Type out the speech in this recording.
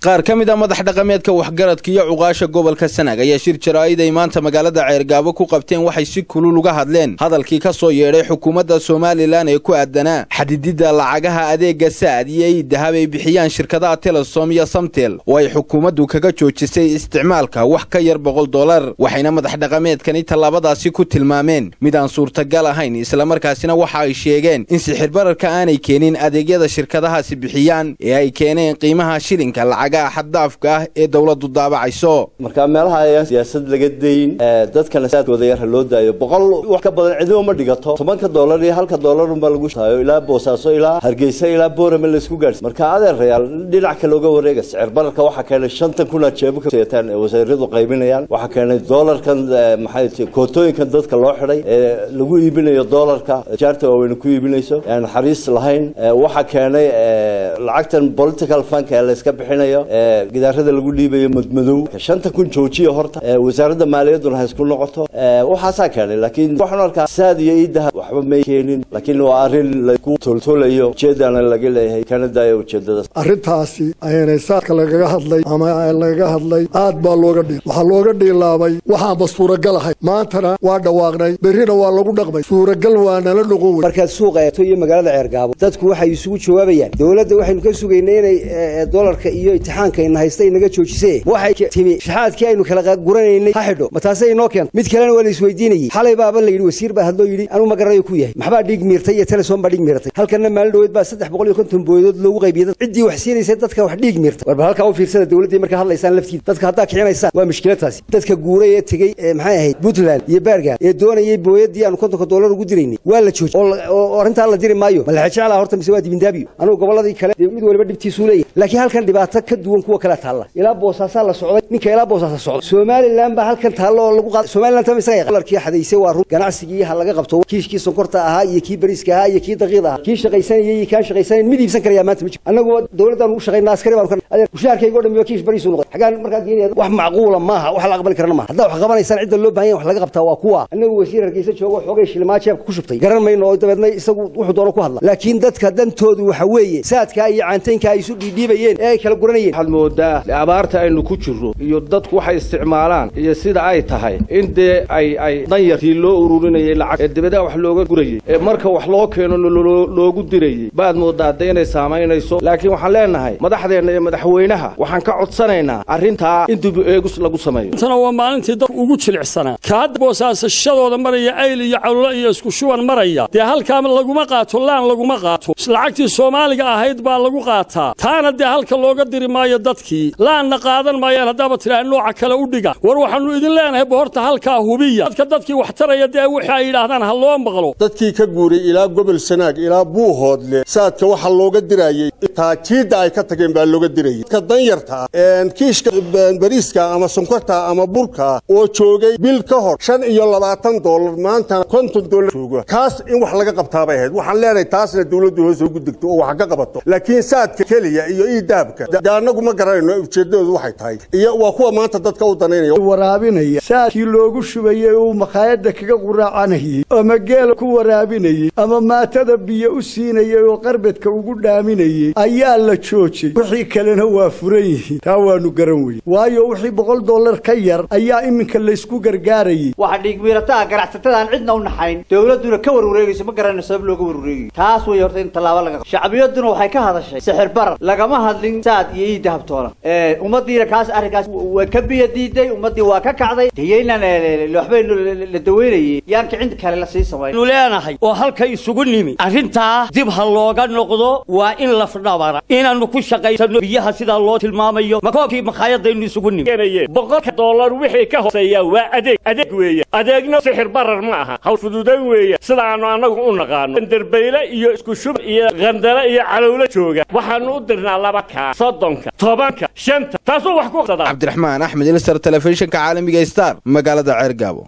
qaar ka mid a madax dhaqameedka waxgaradka iyo cuqaasha gobolka sanaag ayaa shir jaraa'id ay maanta magaalada ceergaabo ku qabteen waxay si kulul uga hadleen hadalkii ka soo yeedhay xukuumadda somalilan ee ku aadanaa xadididda lacagaha adeega saad iyo ii dahab ay bixiyaan shirkadaha telesom iyo samtel oo ay xukuumaddu kaga joojisay isticmaalka wax ka yar boqol dollar waxayna madax dhaqameedkani tallaabadaasi ku tilmaameen mid aan suurtagal ahayn islamarkaasina waxa ay sheegeen in sixirbararka aanay keenin adeegyada shirkadahaasi bixiyaan ee ay keeneen qiimaha shilinka lacagaha xaddaafka ah ee dowladdu daabacayso marka meelaha ayaan siyaasad laga dayn dadkana saadkooda yar ha loo daayo boqol wax ka badan cidimo ma dhigato tobanka dollar iyo halka dollar unbaa lagu shaayo ilaa boosaaso ilaa hargeysa ilaa boorame laysku gaadhsi marka adeerayaal dhinac kale uga wareega sicir bararka waxaa keenay shantan kun aad jeebo ka seetaan ee wasaaradu qaybinayaan waxaa keenay dollarkan maxay ti kootooyinkan dadka loo xidhay ee lagu iibinayo dollarka jaarta waaweyne ku iibinayso aan naxariis lahayn waxaa keenay lacagtan political funk ee layska bixinayo gidaarada lagu dhiibayo madmadow shanta kun joojiya horta wasaaradda maaliyadduna ha isku noqoto waxaasaa keenay laakiin waxaan arkaa saad iyo iidahab waxba may keenin laakiin waa arrin lagu toltolayo ujeedana laga leeyahay kana daayo ujeedadaas arrintaasi ayaanay saadka lagaga hadlay ama lagaga hadlay aad baa looga dhiil waxaa looga dhiilaabay waxaanba suuragal ahay maantana waa dhawaaqnay berrina waa lagu dhaqmay suuragal waa nala noqon wey markaad suuqa eegto iyo magaalada ceergaabo dadku waxay isugu jawaabayaan dowladda waxaynu ka sugaynay inay dolarka iyo itixaankayna haysta inaga joojisee waxay timi shaxaadkii aynu kala guranaynay ha xidho ma taasay inoo keento mid kalena waa la isweydiinayey xalay baaba la yidhi wasiir baa hadloo yidhi anuu ma garanayo ku yahay maxbaa dhiig miirtay iyo telesom baa dhiig miirtay halkanna maalin dhaweed baa saddex boqol iyo konton booyadood loogu qaybiyey ciddii wax siinaysay dadka wax dhiig miirtay warba halkaa u fiirsada dowladdii markaa hadlaysaan laftiida dadka haddaa kicinaysaan waa mushkilataasi dadka guuray ee tegey maxay ahayd puntland iyo baargaal ee doonayay booyadii aanu kontonka dollar ugu diraynay waa la joojiyey oo arrintaa la diri maayo ma laxa jeclaa horta mise waa dibindaabiyo anugu gobolladii kale mid waliba dhibtiisuu leeyahay laakiin halkan dhibaato ka duwan kuwa kale taalla ilaa boosaasaa la socday ninka ilaa boosaasa socday somalilan baa halkan taallo oo lagu qaada somalilan tama isaga yaqaan dolarkii xadaysay waa run ganacsigii ha laga qabto kiishkii sonkorta ahaa iyo kii bariiska ahaa iyo kii daqiiq ahaa kii shaqaysanayay iyo kaan shaqaysanayn mid iibsan karayaa maanta ma jiro annagu dowladdan ugu shaqaynaa askari baanu ka adeer mushaharkayga o dhan kiish bariisu noqday xagaan markaa geenaya wax macquula maaha wax la aqbali karana maaha haddaa wax qabanaysaan cidda loo baahan yahay wax laga qabtaa waa kuwa annagu wasiir hargeysa joogo xoogay shilimaa jeebka ku shubtay garan mayno oo dabeedna isagu wuxuu doono ku hadla laakiin dadka dantoodu waxa weeye saadkaa iyo caantaynkaa ay isu dhiidhiibayeen ee ay kala guranayeen waxaad moodaa abaarta aynu ku jirro iyo dadku waxay isticmaalaan iyo sida ay tahay in dee ay ay danyartii loo ururinayay lacag ee dibadaha wax looga gurayey ee marka wax loo keeno loogu dirayey baad moodaa de inay saamaynayso laakiin waxaan leenahay madaxdeenna iyo madaxweynaha waxaan ka codsanaynaa arrintaa in dib eegus lagu sameeyo tana waa maalintii dadku ugu jilicsanaa ka hadda boosaasashadooda maraya ayl iyo cawlo iyo isku shuban maraya dee halkaa laguma qaato laan laguma qaato lacagtii soomaaliga ahayd baa lagu qaataa taana dee halka looga diri maayo dadkii laanna qaadan maayaan haddaaba tidhaha nooca kale u dhiga war waxaannu idin leenahay bohorta halkaa hubiya dadka dadkii wax taraya dee wixii ay yidhaahdaan ha loo maqlo dadkii ka guuray ilaa gobol sanaag ilaa buuhoodle saadka waxa looga diraayey taajiidda ay ka tageen baa looga dirayey dadka danyarta kiishka bariiska ama sonkorta ama burka oo joogay bil ka hor shan iyo labaatan dollar maantana konton dollar jooga kaas in wax laga qabtaabay ahayd waxaan leenahay taasna dowladdu hoos ugu degto oo wax ka qabato laakiin saadka keliya iyo iidaabka de annagu ma garanayno ujeeddadoodu waxay tahay iyo waa kuwa maanta dadka u danaynaya waraabinaya saadkii loogu shubayey uu makhaayadda kaga quraacanayey ama geela ku waraabinayey ama maatada biyo u siinayey oo qarbedka ugu dhaaminayey ayaa la joojay wixii kalena waa furan yihiin taa waanu garan weye waayo wixii boqol dollar ka yar ayaa iminka laysku gargaarayey waxa dhiigmiirataa ganacsatadaan cidna u naxayn dowladduna ka warwareegayso ma garanayno sabab looga warwareegayo taas way horta in tallaabo laga shacbiyadduna waxay ka hadashay sixir barar lagama hadlin saad iyo ii dahabtoola ummadiina kaas arrinkaas waa ka biya diiday ummaddii waa ka kacday dayaynan waxbay la daweynayey yaan kicin kale la sii samayn nu leenahay oo halka isugu nimi arrintaa dib ha looga noqdo waa in lafdhabara inaannu ku shaqaysano biyaha sidaa loo tilmaamayo makoobkii makhaayadaynu isugu nimi boqolka dollar wixii ka hooseeya waa adeeg adeeg weeye adeegna sixir barar ma aha hawl fududayn weeye sidaannu annagu u naqaano derbayle iyo isku shub iyo qandale iyo calowlo jooga waxaannu u dirnaa laba kaa soddonka tobanka shanta taasuu wax ku cabdiraxmaan axmed ilsar telefishinka caalamiga star magaalada ceergaabo